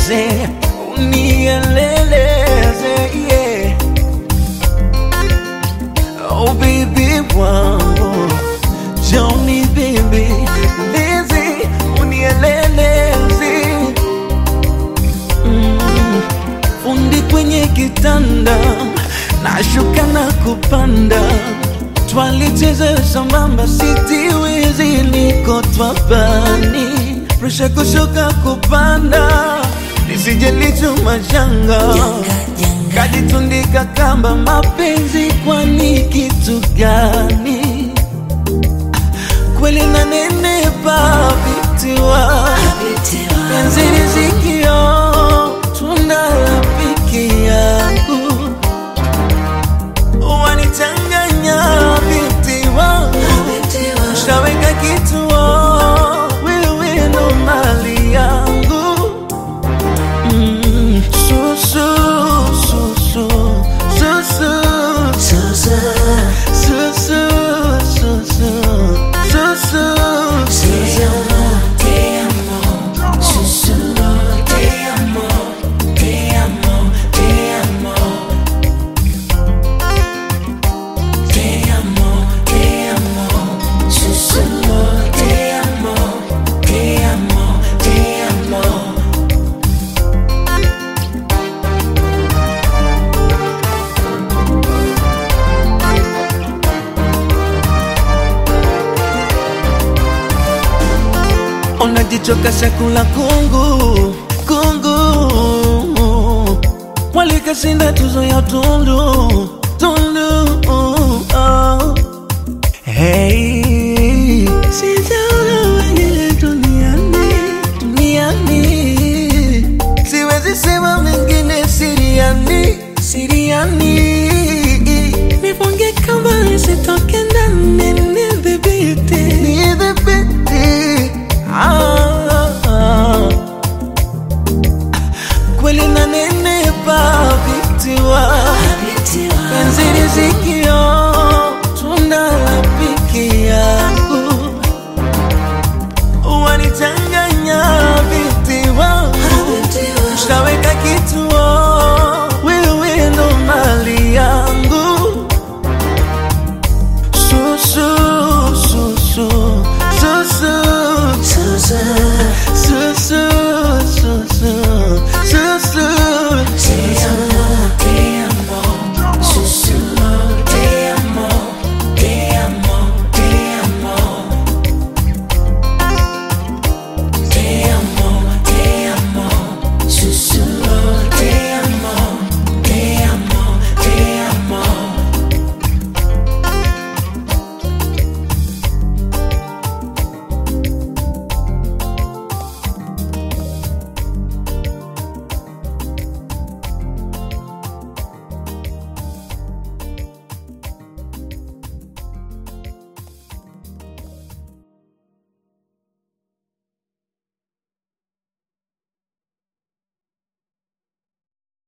unieleze, unieleleze, yeah. Oh baby wangu, Johnny baby, lezi, unieleleze. Mm, fundi kwenye kitanda, nashuka na kupanda, twalicheza sambamba, sitiwezi, niko twabani, presha kushuka kupanda, nisijelichuma janga kajitundika kamba, mapenzi kwani kitu gani? Kweli na nenepa vitiwa penzi rizikio, tunda la piki yangu wanichanganya binti wangu, shaweka kituo, wewe ndo mali yangu Mm, susu, susu, susu, susu, susu, susu, susu, unajichoka chakula kungu kungu, walikashinda tuzo ya tundu tundu